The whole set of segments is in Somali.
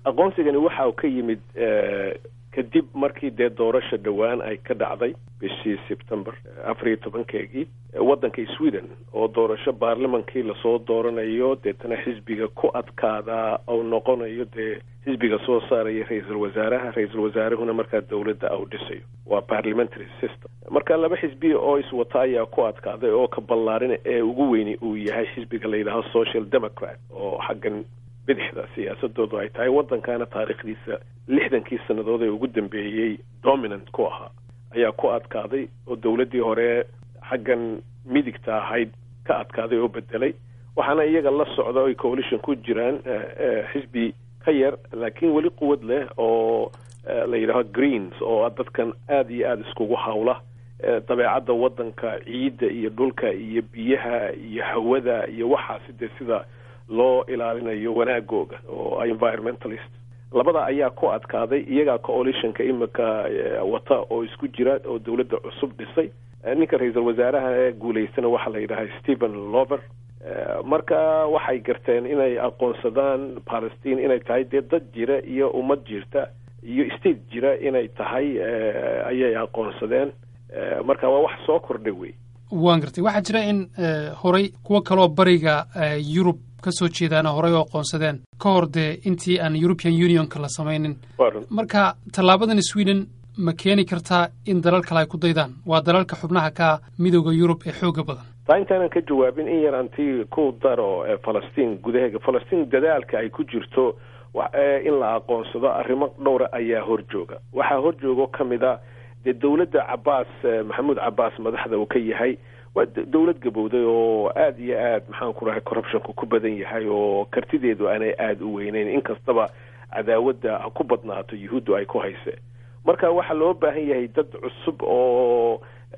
aqoonsigani waxa uu ka yimid kadib markii dee doorasha dhowaan ay ka dhacday bishii sebtember afar iyo tobankeegii waddanka sweden oo doorasho baarlamankii lasoo dooranayo deetana xisbiga ku adkaada ou noqonayo dee xisbiga soo saaraya ra-iisul wasaaraha ra-iisul wasaarahuna markaa dowladda au dhisayo waa parliamentary system marka laba xisbi oo iswata ayaa ku adkaaday oo ka ballaarina ee ugu weyni uu yahay xisbiga la yidhaaho social democrat oo xaggan bidixda siyaasadoodu ay tahay waddankana taariikhdiisa lixdankii sannadood ee ugu dambeeyey dominant ku ahaa ayaa ku adkaaday oo dowladdii hore xaggan midigta ahayd ka adkaaday oo bedelay waxaana iyaga la socda oy coalition ku jiraan xisbi ka yar laakiin weli quwad leh oo la yidhaaho greens oo dadkan aada iyo aada iskugu hawla dabeecadda waddanka ciidda iyo dhulka iyo biyaha iyo hawada iyo waxaasi dee sida loo ilaalinayo wanaagooga oo environmentalist labada ayaa ku adkaaday iyagaa coalitionka imika wata oo isku jira oo dowladda cusub dhisay ninka ra-iisul wasaaraha ee guulaystana waxaa la yidhaha stephen lover marka waxay garteen inay aqoonsadaan palestine inay tahay dee dad jira iyo ummad jirta iyo state jira inay tahay ayay aqoonsadeen marka waa wax soo kordhay wey waan gartay waxaa jira in horay kuwo kaloo bariga yurub ka soo jeedaana horay oo aqoonsadeen ka hor dee intii aan european unionka la samaynin marka tallaabadan sweden ma keeni kartaa in dalal kale ay ku daydaan waa dalalka xubnaha ka midooda yurub ee xooga badan taa intaanan ka jawaabin in yar anti ku daro falastiin gudaheega falastiin dadaalka ay ku jirto in la aqoonsado arrimo dhowra ayaa horjooga waxaa horjoogo ka mid a dee dowladda cabaas maxamuud cabaas madaxda uu ka yahay waa dowlad gabowday oo aada iyo aad maxaan ku dhahay corruptionku ku badan yahay oo kartideedu aanay aada u weyneyn inkastaba cadaawadda ha ku badnaato yuhuuddu ay ku hayse marka waxaa loo baahan yahay dad cusub oo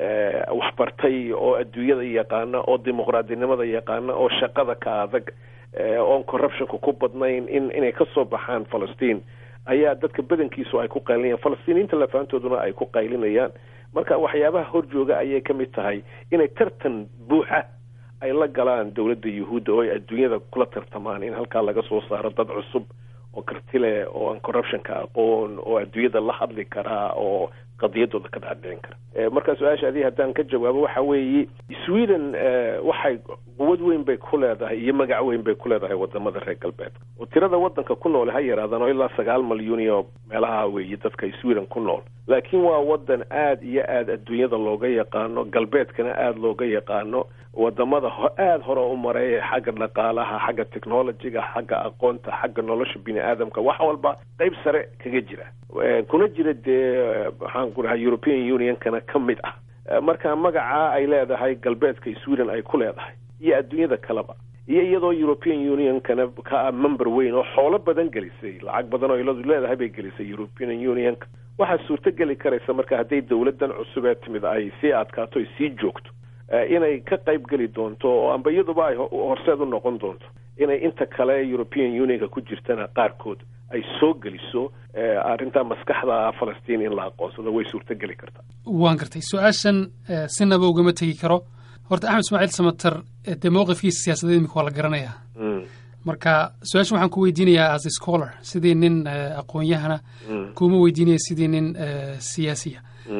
waxbartay oo adduunyada yaqaana oo dimuqraadinimada yaqaana oo shaqada ka adag oon corruptionka ku badnayn in inay ka soo baxaan falastiin ayaa dadka badankiisu ay ku qaylinayaan falastiiniinta lafaantooduna ay ku qaylinayaan marka waxyaabaha horjooga ayay ka mid tahay inay tartan buuxa ay la galaan dowladda yuhuudda oo ay adduunyada kula tartamaan in halkaa laga soo saaro dad cusub oo karti leh oo aan corruptionka aqoon oo adduunyada la hadli karaa oo qadiyadooda ka dhaadhicin kara marka su-aasha adii haddaan ka jawaabo waxa weeye sweden waxay quwad weyn bay ku leedahay iyo magac weyn bay ku leedahay wadamada reer galbeedka oo tirada waddanka ku nool ha yaraadaan oo ilaa sagaal malyuun iyo meelaha weeye dadka sweden ku nool laakiin waa waddan aada iyo aada adduunyada looga yaqaano galbeedkana aada looga yaqaano wadamada aada hore u maray xagga dhaqaalaha xagga technologyga xagga aqoonta xagga nolosha bini aadamka wax walba qeyb sare kaga jira kuna jira dee maxaan ku dhahay european unionkana ka mid ah marka magaca ay leedahay galbeedka sweden ay ku leedahay iyo adduunyada kaleba iyo iyadoo european unionkana ka member weyn oo xoolo badan gelisay lacag badan oo iladu leedahay bay gelisay european unionka waxaa suurto geli karaysa marka hadday dowladan cusub ee timid ay sii adkaato ay sii joogto inay ka qayb geli doonto oo amba iyaduba ay horseed u noqon doonto inay inta kale european unionka ku jirtana qaarkood ay soo geliso arrinta maskaxda falastiin in la aqoonsado way suurto geli kartaa waan gartay su-aashan sinaba ugama tegi karo horta axmed ismaaciil samater dee mowqifkiisa siyaasadeed imika waa la garanayaa marka su-aashan waxaan ku weydiinayaa as scholar sidii nin aqoon-yahana kuma weydiinaya sidii nin siyaasiya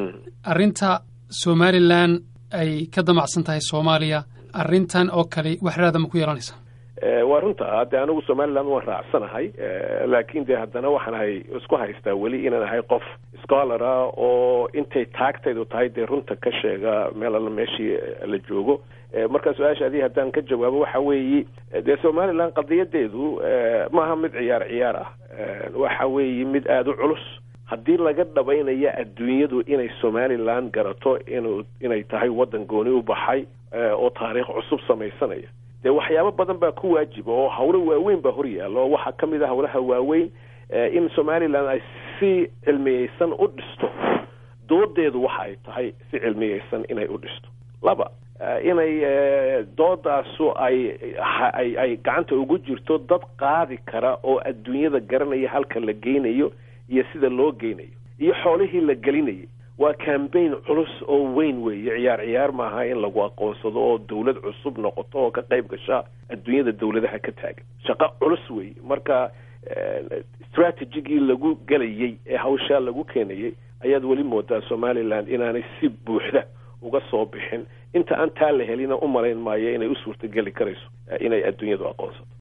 arrinta somalilan ay ka damacsan tahay soomaaliya arrintan oo kale wax raada ma ku yeelanaysa waa runta de anigu somaliland waan raacsanahay laakin de haddana waxaan ahay isku haystaa weli inaan ahay qof scholara oo intay taagtaydu tahay dee runta ka sheega meel alla meeshii la joogo marka su-aasha adii haddaan ka jawaabo waxa weeyi dee somaliland qadiyadeedu maaha mid ciyaar ciyaar ah waxa weeye mid aada u culus haddii laga dhabaynayo adduunyadu inay somaliland garato inu inay tahay waddan gooni u baxay oo taariikh cusub samaysanaya dee waxyaabo badan baa ku waajiba oo hawlo waaweyn baa hor yaalla oo waxaa ka mid a hawlaha waaweyn in somaliland ay si cilmiyeysan u dhisto doodeedu waxa ay tahay si cilmiyeysan inay u dhisto laba inay doodaasu ay ay ay gacanta ugu jirto dad qaadi kara oo adduunyada garanaya halka la geynayo iyo sida loo geynayo iyo xoolihii la gelinayay waa cambaign culus oo weyn weeye ciyaar ciyaar maaha in lagu aqoonsado oo dawlad cusub noqoto oo ka qayb gasha adduunyada dawladaha ka taagan shaqo culus weeye marka strategigii lagu gelayey ee hawshaa lagu keenayey ayaad weli moodaa somaliland inaanay si buuxda uga soo bixin inta aan taa la helina u malayn maayo inay u suurtageli karayso inay adduunyadu aqoonsato